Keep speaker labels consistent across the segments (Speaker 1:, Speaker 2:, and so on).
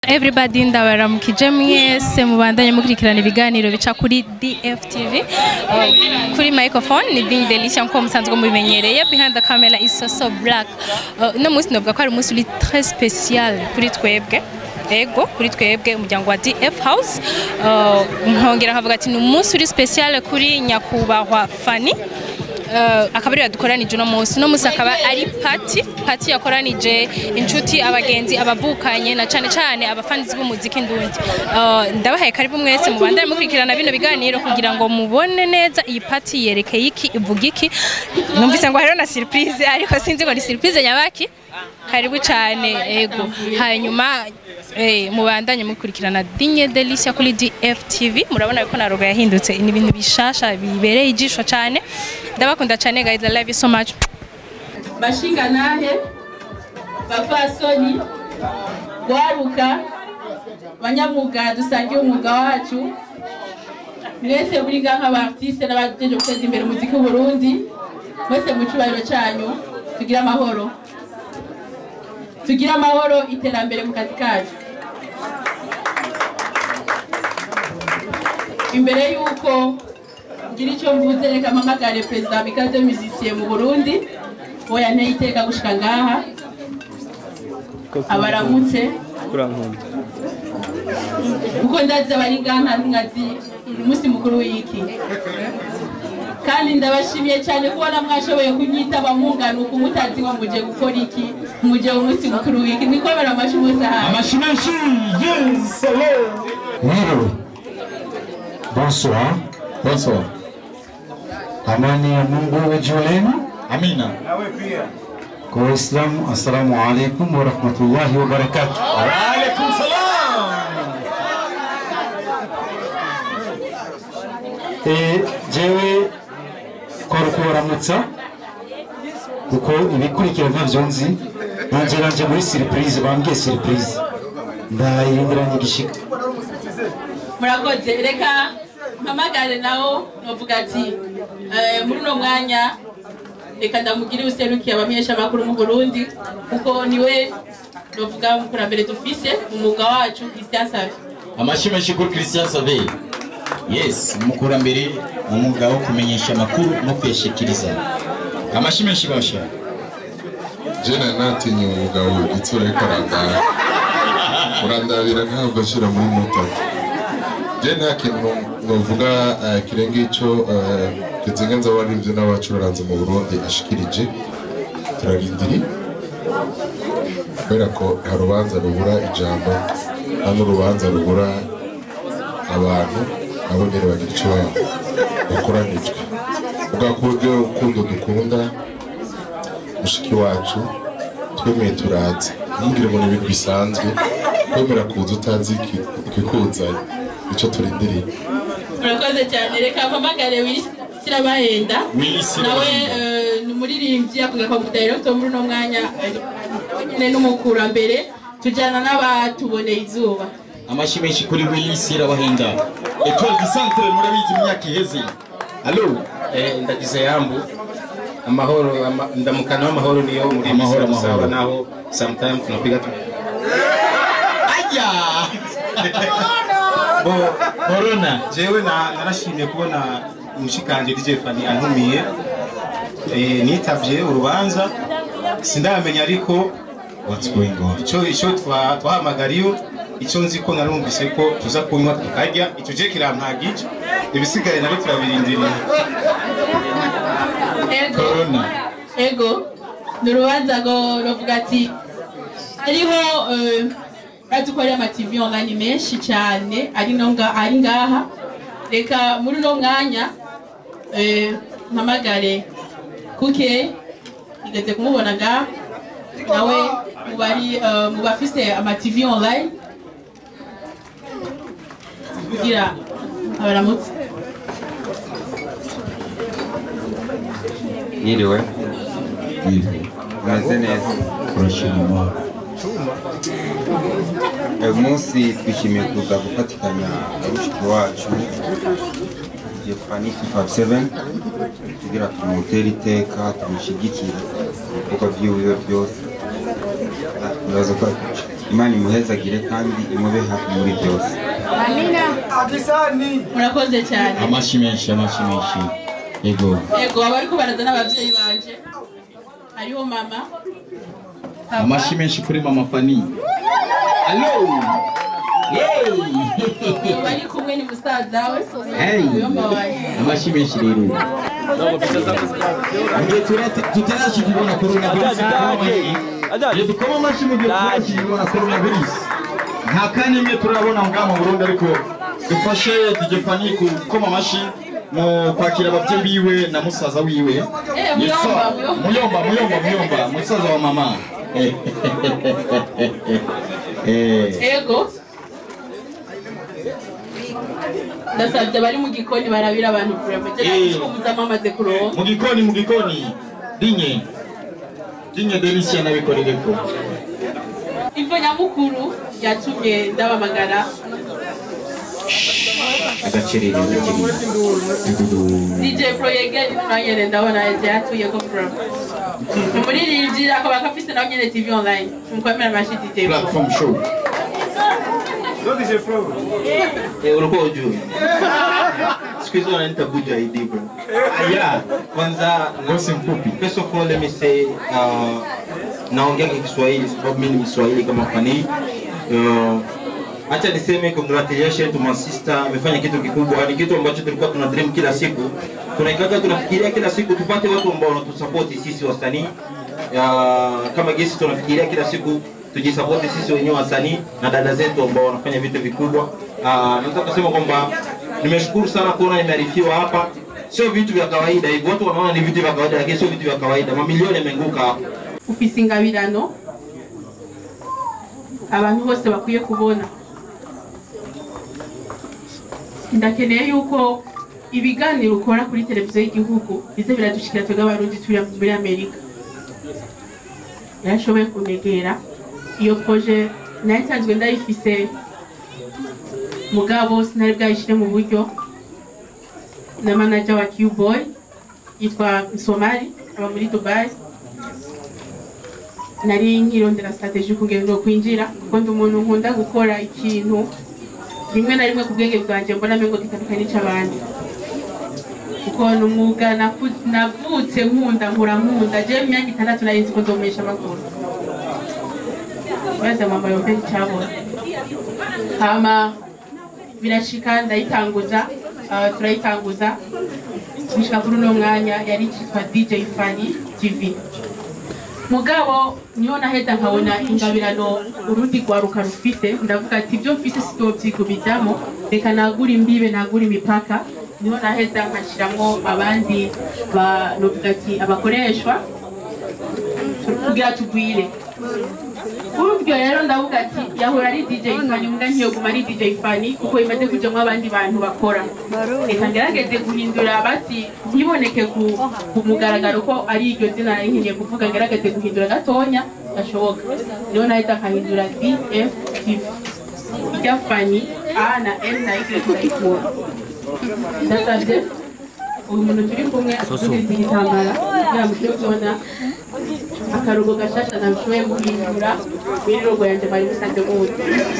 Speaker 1: everybody ndabaramukije mwese mubandanye mukurikirana ibiganiro bica kuri DFTV uh, kuri microphone ni Ding Delicia nko musanzwe mubimenyereye behind the camera is so so black uh, no musi novuga ko ari umunsi uri très spécial kuri twebwe ego kuri twebwe umuryango wa DF House uh, nkongera nkavuga ati ni umunsi uri spécial kuri nyakubahwa Fanny Uh, akaba ariyo yadukoranije uno munsi uno munsi akaba ari pati pati yakoranije inshuti abagenzi abavukanye na cane cane abafanizi b'umuziki ndundi uh, ndabahaye karibu mwese mubandane mukurikirana bino biganiro kugira ngo mubone neza iyi pati yerekeye iki ivuga iki numvise ngo hariho na surprise ariko sinzi ngo ni surprise nyabaki karibu cyane ego hanyuma eh, mubandanye mukurikirana dinye delicia kuri DFTV murabona ko na roga yahindutse ni ibintu bishasha bibereye ijisho cyane ndabakunda cyane guys I love you so much
Speaker 2: bashinga nahe bapfasoni gwaruka banyamwuga dusangiye umwuga wacu mwese buriga nk'abartiste n'abajeje guteza imbere umuziki w'uburundi mwese mu cyubahiro cyanyu tugire amahoro tugire amahoro iterambere mu kazi kacu imbere y'uko ngira icyo mvuze reka mpamagare perezida wa mikaze musicien mu burundi uwo yanteye iteka gushika ngaha abaramutse kuko ndazi abari ngaha nkazi umunsi mukuru w'iki kandi ndabashimiye cyane kubona mwashoboye kunyitaba munganuka umutazi ngo muje gukora iki muje umunsi mukuru w'iki niko bara amashi umunsi ahari
Speaker 3: Amashi menshi yes hello
Speaker 4: Mwiriwe. Bonsoir. Bonsoir. Amani ya Mungu iwe juu yenu.
Speaker 3: Amina
Speaker 4: Kwa Waislamu, assalamu alaikum wa rahmatullahi wa barakatuh.
Speaker 3: wa alaikum salam
Speaker 4: Eh, jewe kora kubaramutsa kuko ibikurikira ntavyo nzi nanje nanje muri surprise bambwiye surprise ndayirindiranye igishika
Speaker 2: murakoze reka mpamagare nawo novuga ati eh, muri uno mwanya reka ndamugire userukiye abamenyesha amakuru mu burundi kuko niwe novuga mukurambere dufise mu mwuga wacu christian savi
Speaker 5: amashi menshi kuri christian save yes umukurambere mu mwuga wo kumenyesha amakuru no kuyashikiriza amashi menshi basha
Speaker 6: jena natinye umugabo igitsura ariko arandara urandabira ntabwo ashyira muri mutatu je nta kintu novuga eh, kirenga ico eh, kizinga nza warivyo n'abacuranzi mu burundi ashikirije turarindiri kubera ko hari urubanza rubura ijambo nta n'urubanza rubura abantu nabo nyene bagira ico ba- bakoranijwe ubwa kubwo urukundo dukunda mushiki wacu twemeye turazi ntugire ngo ni ibintu bisanzwe kwemera kuza utazi iki- ikikuzanye icyo turindiriye
Speaker 2: murakoze cyane reka mpamagare sirabahenda
Speaker 5: Willy
Speaker 2: nawe
Speaker 5: Sirabahenda.
Speaker 2: eh, ni umuririmbyi avuga ko director muri uno mwanya eh, nawe nyine n'umukurambere tujyana n'abatuboneye izuba
Speaker 5: amashi menshi kuri willy sirabahenda etoile du centre murabizi mu myaka iheze alo
Speaker 7: Eh, ndagize yambu amahoro ama, ndamukana w'amahoro niyo muri
Speaker 5: Amahoro,
Speaker 7: Misiri
Speaker 5: amahoro.
Speaker 7: dusaba naho sometime tunapiga tu
Speaker 5: aya
Speaker 7: bo
Speaker 5: corona
Speaker 7: jewe na narashimye kubona umushikanje DJ Fani antumiye eh, nitavye urubanza sindamenya ariko
Speaker 5: what's going on
Speaker 7: ico ico twa- twahamagariyo ico nzi ko narumvise ko tuza kunywa tukarya ico je kirampagije ibisigaye nabyo turabirindiriye
Speaker 2: ego
Speaker 5: corona
Speaker 2: ego ni urubanza ngo ruvuga ati hariho eh, urazi ko hariho amativi online menshi cyane ari no nga- ari ngaha reka muri uno mwanya eh, mpamagare kuke igeze kumubona ngaha nawe mu bari eh, mu bafise amativi online kugira abaramutse
Speaker 8: Yiriwe umeze neza
Speaker 5: turashima
Speaker 8: uyu munsi twishimiye kuza gufatikanya na mushiki wacu Jefani 257 kugira tumutere iteka tumushyigikire ibikorwa byiwe byose ibibazo ko imana imuhezagire kandi imube hafi muri byose
Speaker 2: murakoze cyane
Speaker 5: amashi menshi amashi menshi yego
Speaker 2: yego abariko baraza n'abavyeyi banje hariho mama papa,
Speaker 5: amashi menshi kuri mama fani alo
Speaker 2: uyu bari kumwe ni musaza we
Speaker 5: Hey.
Speaker 2: uyomba wanje
Speaker 5: amashi menshi rero mugihe tutarashikibona corona virus iyo dukoma amashi mu gihe tutarashikibona corona virus nta kanya imwe turabona ngaha mu burundi ariko dufashe DJ Fani gukoma amashi mu kwakira ababyeyi biwe na musaza wiwe
Speaker 2: Eh,
Speaker 5: Yes, sir.
Speaker 2: Muyomba,
Speaker 5: muyomba muyomba muyomba musaza wa mama Eh,
Speaker 2: yego ndasabye abari mu gikoni barabira abantu kurema
Speaker 5: Eh.
Speaker 2: muzamo amaze kuronka
Speaker 5: mu gikoni mu gikoni dinye dinye delisia nabikorereko
Speaker 2: ivo nyamukuru yatumye ndabamagara
Speaker 8: agacerere
Speaker 2: DJ Pro yegeni tunanyene ndabona yaje yatuye ko Pro umuririmbyi akaba akafise nawe nyene TV online tumukwemera amashi DJ Pro
Speaker 5: platform show
Speaker 9: Eh, ulikuwa ujui siku hizi wananiita buja ID bro yeah kwanza
Speaker 5: ngosi mfupi
Speaker 9: first of all let me say uh, naongea kwa Kiswahili sababu mimi ni Mswahili kama fani uh, acha niseme congratulations to my sister amefanya kitu kikubwa ni kitu ambacho tulikuwa tuna dream kila siku tunaikaka tunafikiria kila siku tupate watu ambao wanatusapoti sisi wasanii uh, kama gesi tunafikiria kila siku tujisapoti sisi wenyewe wasanii na dada zetu ambao wanafanya vitu vikubwa uh, nataka kusema kwamba nimeshukuru sana kuona nimearifiwa hapa sio vitu vya kawaida hivi watu wanaona ni vitu vya kawaida lakini sio vitu vya kawaida mamilioni yamenguka hapa
Speaker 2: ufise ingabirano abantu bose bakwiye kubona ndakeneye yuko ibiganiro ukora kuri televiziyo y'igihugu bize biradushikira twebwe abarundi turi muri amerika yarashoboye kunegera iyo proje nari nsanzwe ndayifise mugabo sinari bwayishire mu buryo na manager wa Q-Boy yitwa Msomali aba muri Dubai nari nkirondera strategie kugira ngo kwinjira kuko ndi umuntu nkunda gukora ikintu rimwe na rimwe ku bwenge bwanjye mbona mengo gitandukanye n'icy'abandi kuko ni umwuga naku- navutse nkunda nkura nkunda je mu myaka itandatu nari nzi ko nzomesha amaguru baza mama yombe icyabona hama birashika ndayitanguza ah, turayitanguza gushika kuri uno mwanya yari cyitwa DJ Fani TV mugabo niho naheza nkabona ingabirano urundi rwaruka rufite ndavuga ati ibyo mfise sitovyikubijamo reka nagura imbibe nagura imipaka niho naheza nkashiramwo abandi ba novuga ati abakoreshwa kugira tugwire buryo rero ndavuga ati yahora ari DJ Fani mbwa ntiyoguma ari DJ Fani kuko imaze kujamwo abandi bantu bakora reka ngerageze guhindura basi ntiboneke ku, ku mugaragaro ko ari iryo zina nari nkeneye kuvuga ngerageze guhindura gatonya gashoboka niho nahita nkahindura DFTV ijya Fani A na M na Y turayikura ndasabye uyu muntu turi kumwe atugiriza igitambara kugira ngo tujye kubona akarugo gashasha nashoboye guhindura muri rogo yanjye bari musanze muzi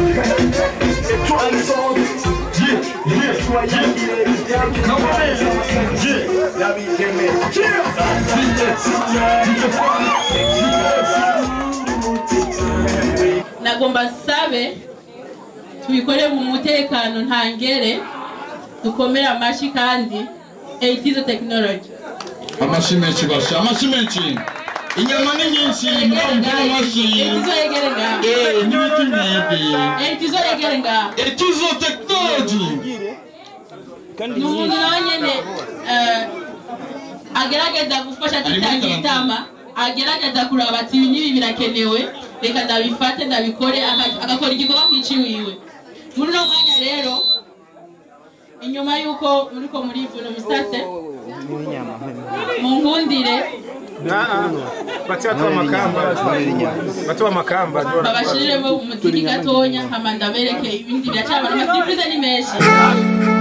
Speaker 2: nagomba sabe tubikore mu mutekano ntangere dukomere amashi kandi eitizo tekinoloji
Speaker 5: amashi menshi basha amashi menshi inyama ni nyinshi mukoma amashi
Speaker 2: eitizo yegere ngaha
Speaker 5: Eh, n'ibiti mwebwe
Speaker 2: eitizo yegere ngaha
Speaker 5: etizo technology
Speaker 2: ni umuntu nawe nyene eh, agerageza gufasha tutagitama agerageza kuraba ati ibi n'ibi birakenewe reka ndabifate ndabikore aka- agakora igikorwa nk'iciwiwe muri uno mwanya rero inyuma y'uko muriko murivuna umusase munkundire
Speaker 7: bati watoa makamba watoa makamba
Speaker 2: babashiriremo umuziki gatonya hama ndabereke ibindi biracabana amasipurize ni menshi